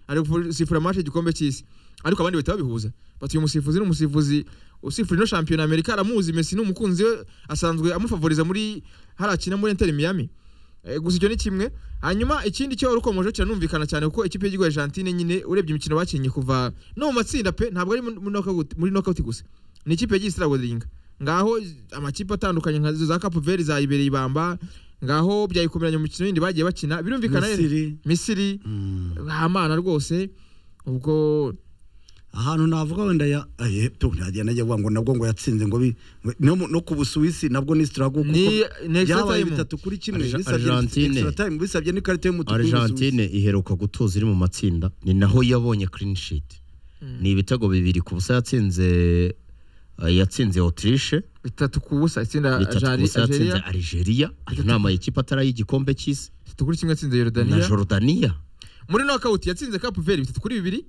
ari gusifura match igikombe cy'isi ariko abandi bahita babihuza bati uyu musifuzi ni umusifuzi usifura ino shampiyona amerika aramuzi Messi ni umukunzi we asanzwe amufavoriza muri harakina muri Inter Miami Eh, gusa icyo ni kimwe hanyuma ikindi cyo rukomeje kiranumvikana cyane kuko ikipe y'igihugu Argentine nyine urebye imikino bakinnye kuva no mu matsinda pe ntabwo ari muri knockout muri knockout gusa ni ikipe yagiye isiragodinga ngaho amakipe atandukanye nka za Cape Verde za Iberia ibamba ngaho byayikomeranya mu mikino yindi bagiye bakina birumvikana rero Misiri Misiri mm, hamana rwose ubwo ahantu navuga wenda ya aye to nagiye najya kuvuga ngo nabwo ngo yatsinze ngo bi- no mu- no ku Busuwisi nabwo ni struggle ni ni extra yabaye time bitatu kuri kimwe Arge- bisabye Argentine. extra time bisabye n'ikarita y'umutuku argentine iheruka gutuza iri mu matsinda ni naho yabonye clean sheet ni ibitego bibiri ku busa yatsinze eh, yatsinze autriche bitatu ku busa itsinda bitatu ku busa yatsinze Algeria algeria ayo ni amayikipe atari y'igikombe cy'isi bitatu kuri kimwe yatsinze na Jordania jordania muri knockout yatsinze Cape Verde bitatu kuri bibiri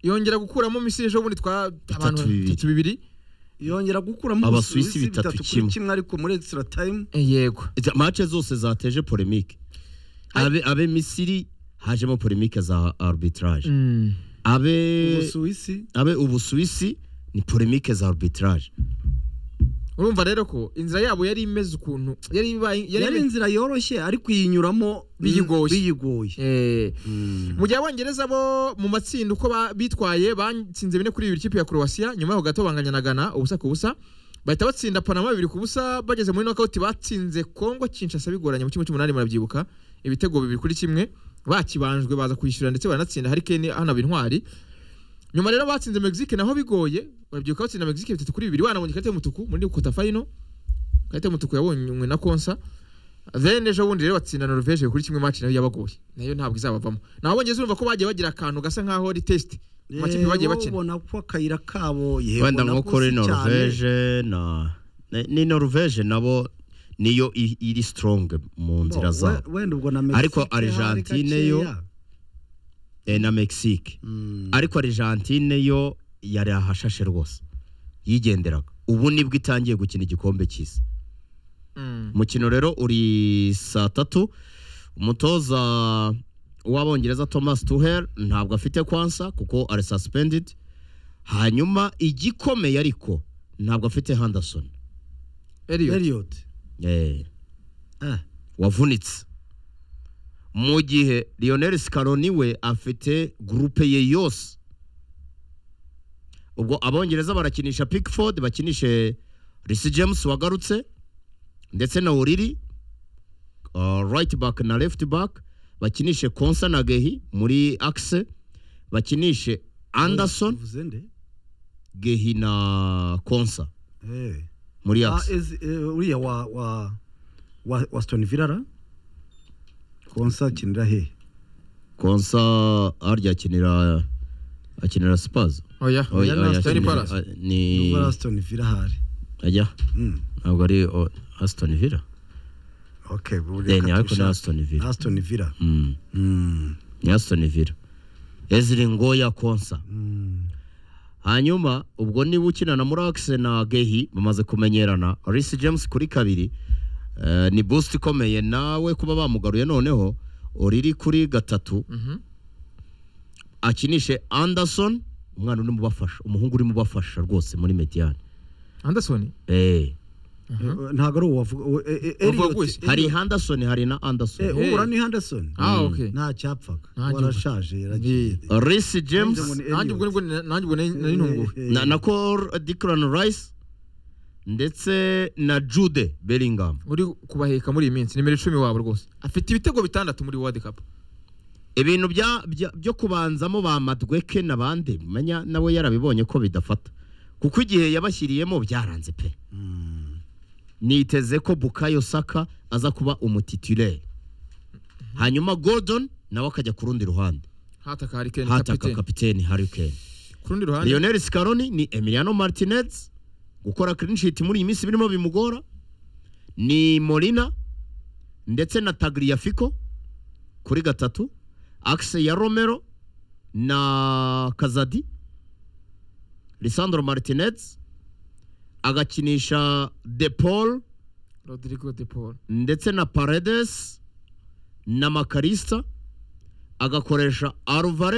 yongera gukuramo Misiri ejo bundi twa abantu bibiri. bitatu bibiri yongera gukuramo Abasuwisi bitatu kimwe. kimwe ariko muri extra time Eh, yego Izi mace zose zateje polemique abe abe misiri hajemo polemique za arbitrage Mm. abe Busuwisi abe ubusuwisi ni polemique za arbitrage urumva rero ko inzira yabo yari imeze ukuntu yari ibaye- yari yari imeze- inzira yoroshye ariko iyinyuramo Biyigoye. biyigoye Eh, mu gihe abongereza bo mu matsinda uko ba- bitwaye batsinze bine kuri bibiri ikipe ya Croatia nyuma yaho gato banganya na Ghana ubusa ku busa bahita batsinda Panama bibiri ku busa bageze muri knockout batsinze Congo Kinshasa bigoranye mu kimwe cy'umunani murabyibuka ibitego bibiri kuri kimwe bakibanjwe baza kwishyura ndetse baranatsinda hari Kane hanaba intwari nyuma rero batsinze Mexique naho bigoye murabyibuka batsinda Mexique bitatu kuri bibiri banabonye ikarita y'umutuku muri kota final ikarita y'umutuku yabonywe na Konsa then ejo bundi rero batsinda Norvège kuri kimwe match nayo yabagoye nayo ntabwo izabavamo naho abongereza urumva ko bagiye bagira akantu gasa nkaho ari test mu makipe bagiye bakina ubona ko akayira kabo wenda nko kuri nakuzi cyane. norvege na ni- ni norvege nabo niyo i- iri strong mu nzira We- zabo wenda ubwo na Mexique Ariko hari Argentine gakeya. yo- eh, na mexique Mm. ariko argentine yo yari ahashashe rwose yigenderaga ubu nibwo itangiye gukina igikombe cy'isi Mm. umukino rero uri saa tatu umutoza w'abongereza thomas tuhel ntabwo afite kwansa kuko ari suspended hanyuma igikomeye ariko ntabwo afite henderson Elliot. Elliot Eh, Ah, wavunitse mu gihe lionel scaroni we afite gurupe ye yose ubwo abongereza barakinisha pickford bakinishe risi james wagarutse ndetse na oriri uh, right back na left back bakinishe konsa na gehi muri axe bakinishe anderson uvuze nde? gehi na konsa Eh. muri Ah, axe is- eh, uriya wa wa wa Aston Villa ra? konsa akinira he konsa harya akinira akinira spazo Oya. Oya, Oya, oya, Aston Aston Palace. Villa, eh, ni Ubwo ari Aston Villa hari ajya Mm, ntabwo ari o- Aston Villa okay ubu Eh, reka ni ariko ni tubishake. Aston Villa Aston Villa Mm, Mm, ni Aston Villa Ezri Ngoya Konsa mm. hanyuma ubwo niba ukinana muri Axe na Gehi bamaze kumenyerana Reece James kuri kabiri eh, ni boost ikomeye nawe kuba bamugaruye noneho Oriri kuri gatatu Mhm. akinishe Anderson umwana uri mu bafasha umuhungu uri mu bafasha rwose muri Mediane Anderson. eh Eh, ntago ari uwo wavuga uwo- eh, eh, Wavuga Elliot- gusa. hari Henderson hari na Eh, Anderson Hey. uhura ni Henderson Ah okay. nta cyapfaga Nta gihugu. warashaje yaragiye Reece James Ninde ngo ni Nanjye ubwo nibwo nanjye ubwo nari nari ntunguwe. na, na Cole Declan Rice ndetse na Jude Bellingham Uri kubaheka muri iyi minsi nimero icumi wabo rwose. Afite ibitego bitandatu muri World Cup. ibintu bya, bya, byo kubanzamo ba Madweke n'abandi menya nawe yarabibonye ko bidafata kuko igihe yabashyiriyemo byaranze pe niteze ko Bukayo Saka aza kuba umutitulaire hanyuma Gordon nawe akajya ku rundi ruhande Hataka Harry Kane hataka kapiteni. kapiteni Harry Kane Ku rundi ruhande Lionel Scaroni ni Emiliano Martinez gukora clean sheet muri iyi minsi birimo bimugora ni Molina ndetse na Tagliafico kuri gatatu axe ya Romero na Kazadi Lisandro Martinez agakinisha De Paul Rodrigo De Paul. ndetse na Paredes na Makarista agakoresha Alvarez